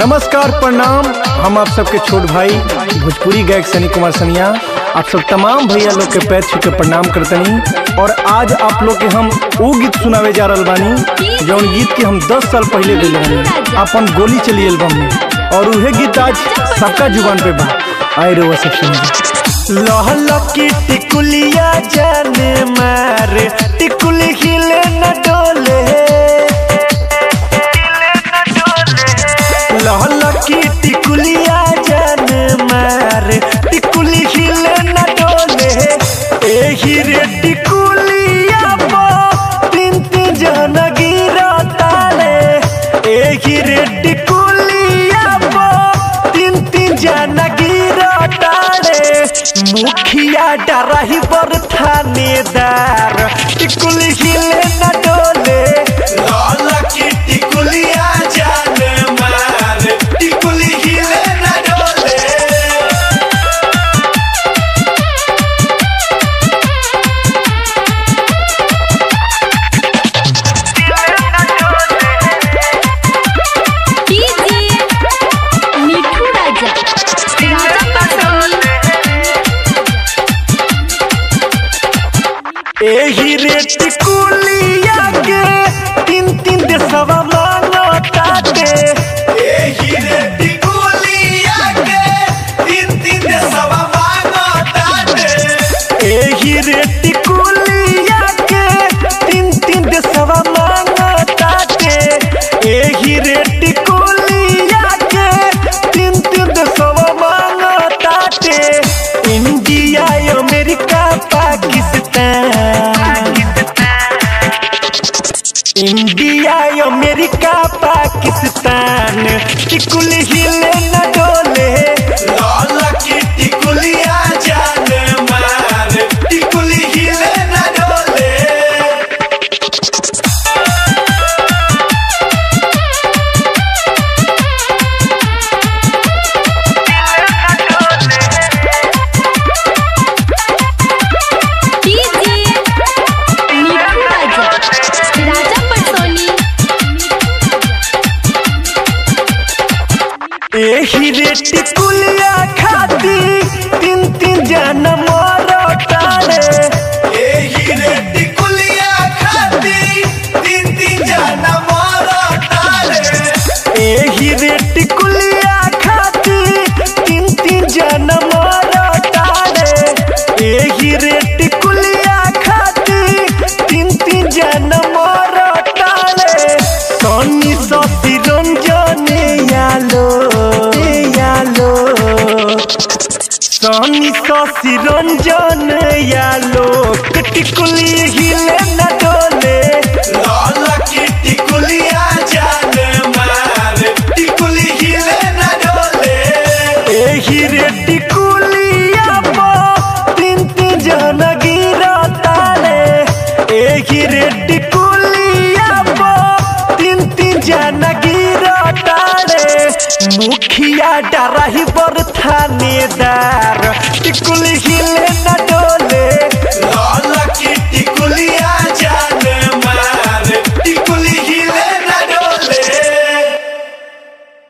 नमस्कार प्रणाम हम आप सबके छोट भाई भोजपुरी गायक सनी कुमार सनिया आप सब तमाम भैया लोग के पैर छू के प्रणाम करतनी और आज आप लोग के हम वो गीत सुनावे जा रहल बानी जौन गीत के हम 10 साल पहले दिले बानी अपन गोली चली एल्बम में और उहे गीत आज सबका जुबान पे बा आए रे वो सब सुनिए लहल की टिकुलिया जाने मारे टिकुली हिले न डोले लहल की टिकुलिया जान मार टिकुली हिले न डोले एही रे टिकुलिया पो तीन तीन जन गिरा ताले एही रे टिकुलिया पो तीन तीन जन गिरा ताले मुखिया डराही बर थानेदार टिकुली हिले न डोले लाल की टिकुलिया जान मार टिकुली हिले न डोले डीजे मिठू राजा राजा पटोनी एही रे टिकुलिया के तीन तीन देशवा मानो ताते एही रे टिकुलिया के तीन तीन सवा मांगो ताते एही रे टिकुलिया के तीन तीन देशवा मानो ताते एही रे टिकुलिया के तीन तीन देशवा मानो ताते India America Pakistan India America Pakistan टिकुल हिले न डोले लाल की टिकुलिया जान मार टिकुली हिले न डोले डीजे मिठू राजा राजा पटोनी एही रे टिकुलिया खाती तीन तीन जन मोर तारे एही रे टिकुलिया खाती तीन तीन जना मारो तारे एही रे टिकुलिया खाती तीन तीन जन मोर तारे एही रे टिकुलिया खाती तीन तीन जन मोर तारे सोनी सती रंजने यालो यालो सोनी ससी रंजन यालो टिकुली हिले न डोले लाल की टिकुलिया जान मार टिकुली हिले न डोले एही रे टिकुलिया पो तीन तीन जन गिरा ताले एही रे टिकुलिया पो तीन तीन जन गिरा ताले मुखिया डराही बर थानेदार टिकुली